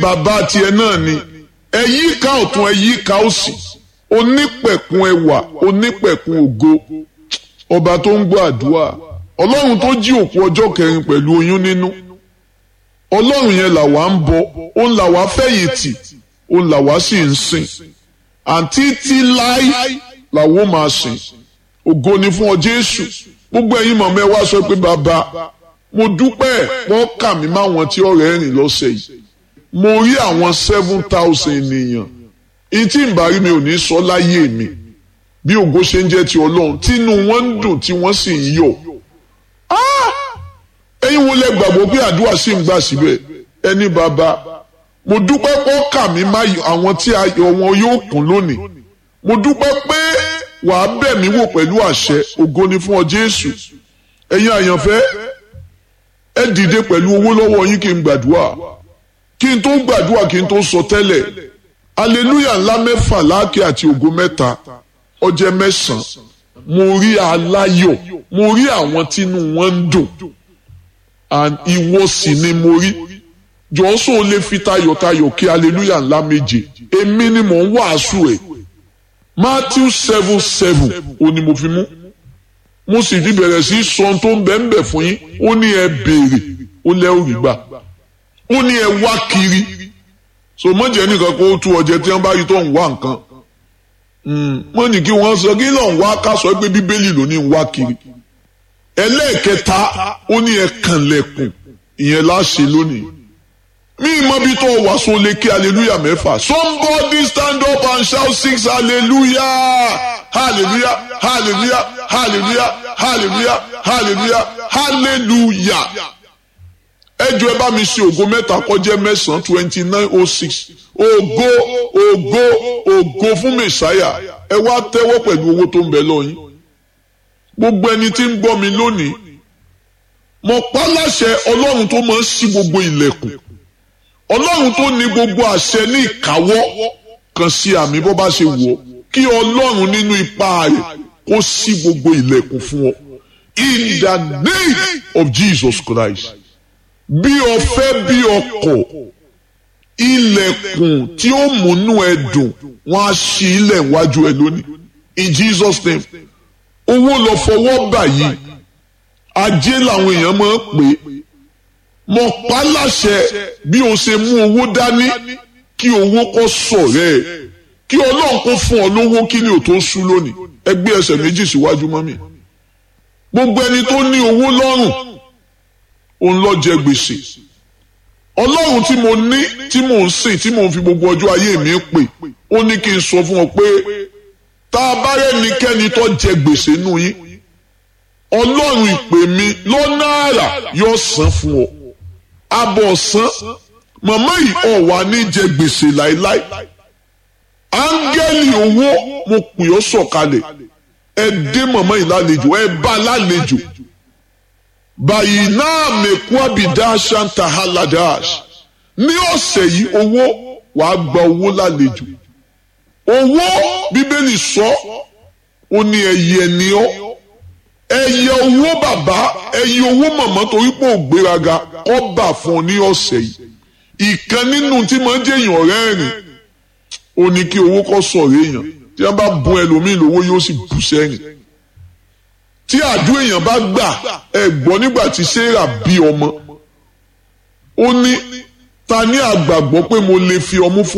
bàbá tiẹ̀ náà ni ẹ yí ká ọ̀tún ẹ yí ká òsì onípẹ̀kun ẹwà onípẹ̀kun ògo ọba tó ń gbọ́ àdúrà ọlọ́run tó jí òkú ọjọ́ kẹrin pẹ̀lú oyún nínú ọlọ́run yẹn làwa ń bọ òun làwa fẹ̀yìntì òun làwa sì ń sìn àǹtí tí láí làwọn máa sìn ògo ni fún ọ jésù gbogbo ẹ̀yin mọ̀mọ́ ẹ wá sọ pé bàbá mo dúpẹ́ wọ́n kà mí máwọn tí ọ̀rẹ́ rìn lọ́sẹ̀ yìí mo rí àwọn seven thousand ènìyàn ìtì ìbárí mi ò ní sọ láyé mi bí ògo ṣe ń jẹ́ ti ọlọ́run tínú wọn ń dùn tí wọ́n sì ń yọ̀ ẹ̀yin wo lẹ gbàgbọ́ pé àdúrà sì ń gbà síbẹ̀ ẹni bàbá mo dúpẹ́ pọ́ kà mí má àwọn tí ayọ̀ wọn yóò kún lónìí mo dúpẹ́ pé wàá bẹ̀ mí wò pẹ̀lú àṣẹ ògo ni fún ọ Jésù ẹ̀yin àyànfẹ́ ẹ dìde pẹ̀lú owó lọ́wọ́ yín kí n gbàdúrà kí n tó gbàdúrà kí n tó sọ tẹ́lẹ̀ aleluya ńlá mẹ́fà láàkì àti ògo mẹ́ta ọjẹ́ mẹ́sàn-án mo rí aláyọ̀ mo rí àwọn tínú wọn ń dùn and ìwọ sì ni mo rí jọ́sọ̀ lè fi tayọ̀tayọ̀ kí aleluya ńlá méje èmi ni mò ń wàásù ẹ̀ Matthew seven seven ó ní mo fi mú mo sì ti bẹ̀rẹ̀ sí sọ tó ń bẹ̀ ń bẹ̀ fún yín ó ní ẹ béèrè ó lẹ́ òrì gbà ó ní ẹ wá kiri so mọ̀jẹ̀ nìkan kó tú ọjẹ́ tí wọ́n bá rí tó ń wá nǹkan mọ̀ ní kí wọ́n sọ kí lọ́n wá ká sọ pé bíbélì ló ní ń wá kiri ẹlẹ́ẹ̀kẹta ó ní ẹ kànlẹ̀kùn ìyẹn láṣẹ lónìí mi mọ bí tó wà so lè kí hallelujah mẹ́fà somebody stand up and shout six hallelujah hallelujah hallelujah hallelujah hallelujah hallelujah hallelujah ẹjọ ẹ bá mi ṣe ògo mẹ́ta kọjá mẹ́sàn-án twenty nine oh six ògo ògo ògo fún mẹsàáyà ẹ wá tẹ́wọ́ pẹ̀lú owó tó ń bẹ lọ́yìn gbogbo ẹni tí ń gbọ́ mi lónìí mo pa láṣẹ ọlọ́run tó máa ń ṣí gbogbo ilẹ̀kùn ọlọ́run tó ní gbogbo àṣẹ ní ìkáwọ́ kan sí àmì bó bá ṣe wọ̀ kí ọlọ́run nínú ipá rẹ̀ kó ṣí gbogbo ilẹ̀kùn fún ọ in the name of Jesus Christ bí ọfẹ́ bí ọkọ̀ ilẹ̀kùn tí ó múnú ẹ dùn wọ́n á ṣí ilẹ̀ wájú ẹ lónìí in Jesus name owó lọ fọwọ́ bà yìí ajé làwọn èèyàn máa ń pè é mo pa láṣẹ bí o ṣe mú owó dání kí owó kó sọ̀rẹ́ ẹ̀ kí ọlọ́run kó fún ọ lówó kí ni ò tó sú lónìí ẹgbẹ́ ẹsẹ̀ méjì síwájú mọ́mì gbogbo ẹni tó ní owó lọ́rùn òun lọ jẹ gbèsè ọlọ́run tí mo ní tí mò ń sìn tí mò ń fi gbogbo ọjọ́ ayé mi pè ó ní kí n sọ fún ọ pé tá a bá rẹ́nikẹ́ni tó jẹ gbèsè nù yín ọlọ́run ìpè mi lọ́nà àrà yóò san fún ọ abọ̀ san màmá yìí ọ̀wà ní jẹ gbèsè láéláé áńgẹ́lì owó mo pè ọ́ sọ̀kalẹ̀ ẹ dé màmá yìí lálejò ẹ bá lálejò báyìí náà mẹ́kú àbídá ṣáńtà haladash ní ọ̀sẹ̀ yìí owó wàá gba owó lálejò owó bíbélì sọ ó ní ẹyẹ ni ọ́ ẹyẹ owó bàbá ẹyẹ owó màmá torí pé ò gbéraga kọ́ bà fún ọ ní ọ̀sẹ̀ yìí ìkan nínú tí máa ń jẹ́yàn ọ̀rẹ́ rìn ó ní kí owó kọ́ sọ̀rọ̀ èèyàn tí wọ́n bá bùn ẹlòmíì lówó yóò sì bù sẹ́yìn tí àdúrà èèyàn bá gbà ẹ gbọ́ nígbà tí sarah bí ọmọ ó ní ta ní àgbàgbọ́ pé mo lè fi ọmú fún